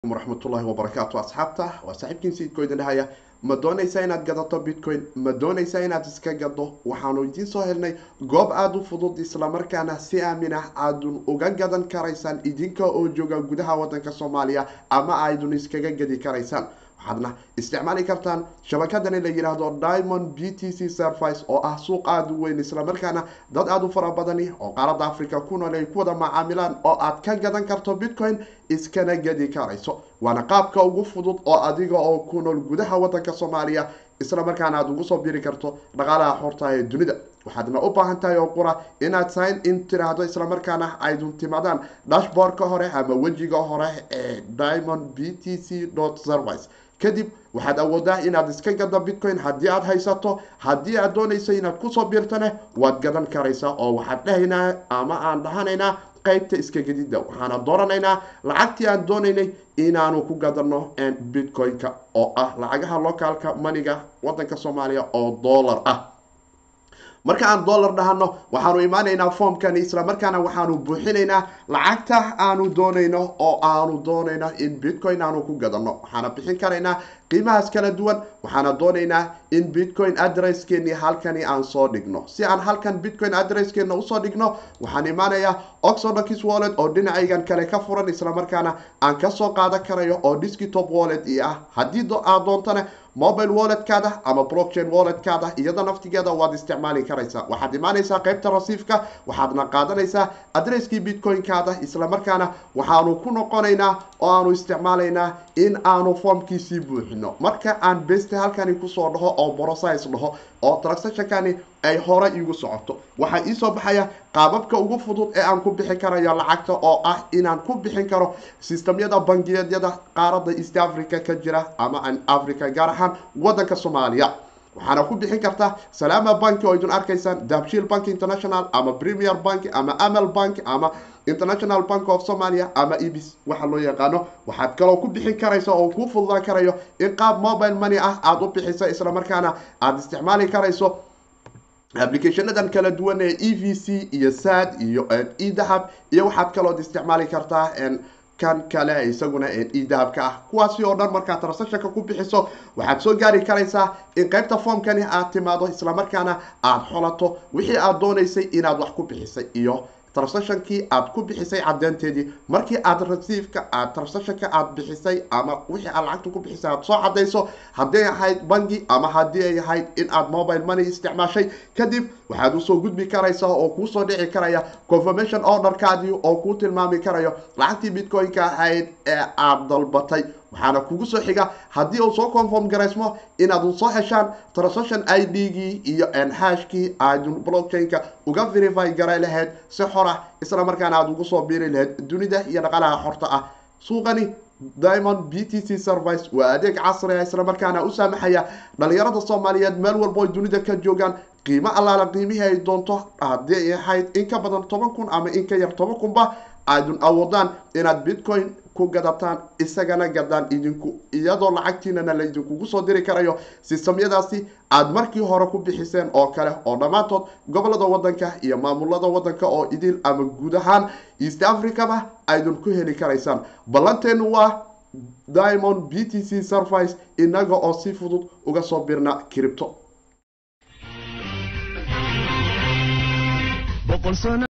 calaykum waraxmatullahi wabarakaatu asxaabta waa saaxiibkiin siidkoo idin dhahaya ma doonaysaa inaad gadato bitcoin ma doonaysaa inaad iska gado waxaanu idiin soo helnay goob aada u fudud islamarkaana si aamin ah aadun uga gadan karaysaan idinka oo jooga gudaha wadanka soomaaliya ama aydun iskaga gadi karaysaan waxaadna isticmaali kartaan shabakadani la yidhaahdo diamond b t c service oo ah suuq aada u weyn islamarkaana dad aada u fara badani oo qaaradda africa ku nool ay ku wada macaamilaan oo aad ka gadan karto bitcoin iskana gadi karayso waana qaabka ugu fudud oo adiga oo ku nool gudaha wadanka soomaaliya islamarkaana aada ugu soo biri karto dhaqaalaha xorta ee dunida waxaadna u baahan tahay oo qura inaad sign in tiraahdo islamarkaana aydun timaadaan dashboardka hore ama wejiga hore ee diamond b t c service kadib waxaad awoodaa inaad iska gado bitcoin haddii aad haysato haddii aad doonayso inaad kusoo biirtane waad gadan karaysaa oo waxaad dhahaynaa ama aan dhahanaynaa qaybta iska gadida waxaana dooranaynaa lacagtii aan doonaynay inaanu ku gadano bitcoin-ka oo ah lacagaha locaalka maniga wadanka soomaaliya oo dollar ah marka aan dollar dhahano waxaanu imaanaynaa formkani islamarkaana waxaanu buuxinaynaa lacagta aanu doonayno oo aanu doonayno in bitcoin aanu ku gadano waxaana bixin karaynaa qiimahaas kala duwan waxaana doonaynaa in bitcoin adresskeeni halkani aan soo dhigno si aan halkan bitcoin adresskeena usoo dhigno waxaan imaanayaa oxodox wallet oo dhinacaygan kale ka furan islamarkaana aan kasoo qaadan karayo oo desktop wallet i ah haddii aad doontana mobile walletkaada ama blockchain walletkaada iyada naftigeeda waad isticmaali karaysaa waxaad imaanaysaa qaybta rasiifka waxaadna qaadanaysaa adresskii bitcoin-kaada islamarkaana waxaanu ku noqonaynaa oo aanu isticmaalaynaa in aanu formkiisii buuxino marka aan beste halkani kusoo dhaho oo brosize dhaho oo transactionkani ay hore iigu socoto waxaa iisoo baxaya qaababka ugu fudud ee aan ku bixin karayo lacagta oo ah inaan ku bixin karo sistamyada bangiyadyada qaaradda east africa ka jira ama an africa gaar ahaan wadanka soomaaliya waxaana ku bixin kartaa salaama banki oo idin arkaysaan dabshiil bank international ama premier bank ama amal bank ama international bank of somalia ama ebis waxa loo yaqaano waxaad kaloo ku bixin karaysa oo kuu fududaan karayo in qaab mobile money ah aada u bixisa islamarkaana aada isticmaali karayso applicationadan kala duwan ee e v c iyo sad iyo edahab iyo waxaad kalood isticmaali kartaa kan kale isaguna edahabka ah kuwaasi oo dhan markaad transactionka ku bixiso waxaad soo gaari karaysaa in qaybta formkani aad timaado islamarkaana aada xolato wixii aad doonaysay inaad wax ku bixisay iyo transactionkii aad ku bixisay cadeynteedii markii aad rasiifka aad transactionka aad bixisay ama wixii aad lacagta ku bixisay aad soo cadayso hadday ahayd bangi ama haddii ay ahayd in aad mobile money isticmaashay kadib waxaad usoo gudbi karaysaa oo kuusoo dhici karaya confirmation orderkaadii oo kuu tilmaami karayo lacagtii bitcoin-ka ahayd ee aad dalbatay waxaana kugu soo xiga haddii uu soo conform garaysmo inaad soo heshaan transaction i d-gii iyo nhashkii aadun blockchain-ka uga verify garay lahayd si xor ah isla markaana aada ugu soo biiri lahayd dunida iyo dhaqalaha xorta ah suuqani diamond b t c service waa adeeg casri ah islamarkaana u saamaxaya dhalinyarada soomaaliyeed meel walbo ay dunida ka joogaan qiimo allaala qiimihii ay doonto haddii ay ahayd in ka badan toban kun ama in ka yar toban kunba aadun awoodaan inaad bitcoin ku gadataan isagana gadaan idinku iyadoo lacagtiinana la idinkugu soo diri karayo sistamyadaasi aad markii hore ku bixiseen oo kale oo dhammaantood gobolada wadanka iyo maamulada wadanka oo idil ama guud ahaan east africaba aydun ku heli karaysaan ballanteenu waa diamond b t c service inaga oo si fudud uga soo birna cripto